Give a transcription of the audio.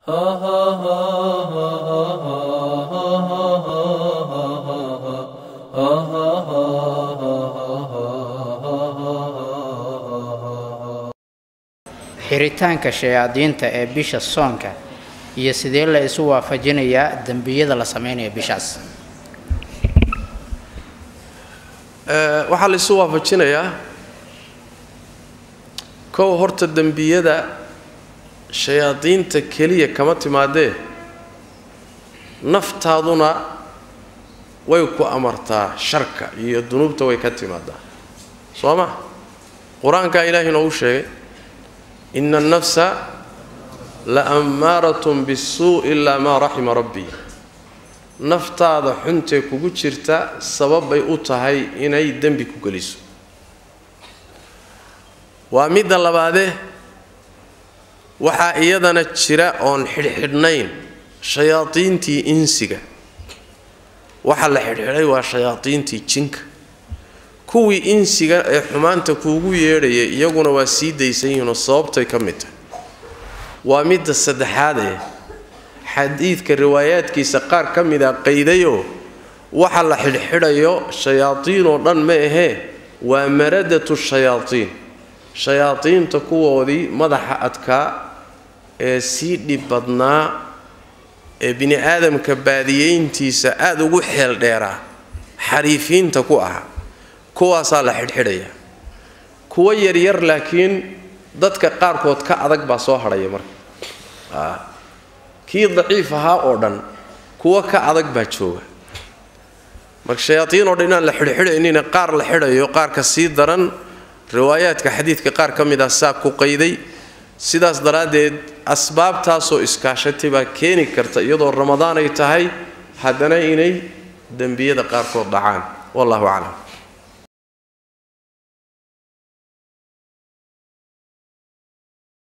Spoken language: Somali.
xiritaanka shayaadiinta ee bisha soonka iyo sidee la isu waafajinayaa dembiyada la sameynaya bishaas waxaa la isu waafajinayaa kow horta dembiyada shayaadiinta keliya kama timaadee naftaaduna way ku amartaa sharka iyo dunuubta way ka timaadaa soo ma qur-aankaa ilaahay noogu sheegay ina annafsa la ammaaratun bisuu ilaa maa raxima rabbii naftaada xuntee kugu jirta sababbay u tahay inay dembi ku geliso waa midda labaadee waxaa iyadana jira oon xidhxidhnayn shayaadiintii insiga waxa la xidhxidhay waa shayaadiintii jinka kuwii insiga ee xumaanta kuugu yeedhayay iyaguna waa sii daysan yihiinoo sababtay ka mid tahay waa midda saddexaad ee xadiidka riwaayaadkiisa qaar ka mida qaydayoo waxa la xidhxidhayo shayaadiin oo dhan ma ahee waa maradatu shayaadiin shayaadiinta kuwoodii madaxa adkaa ee sii dhib badnaa ee bini aadamka baadiyeyntiisa aada ugu xeel dheeraa xariifiinta ku ahaa kuwaasaa la xidhxidhayaa kuwo yaryar laakiin dadka qaarkood ka adag baa soo hadhaya marka kii daciif ahaa oo dhan kuwo ka adag baa jooga marka shayaadiin oo dhan inaan la xidhxidhaynina qaar la xidhayo qaarka sii daran riwaayaadka xadiidka qaar ka mid ah saa ku qayday sidaas daraaddeed asbaabtaasoo iskaashatay baa keeni karta iyadoo ramadaan ay tahay haddana inay dembiyada qaarkood dhacaan wallahu aclam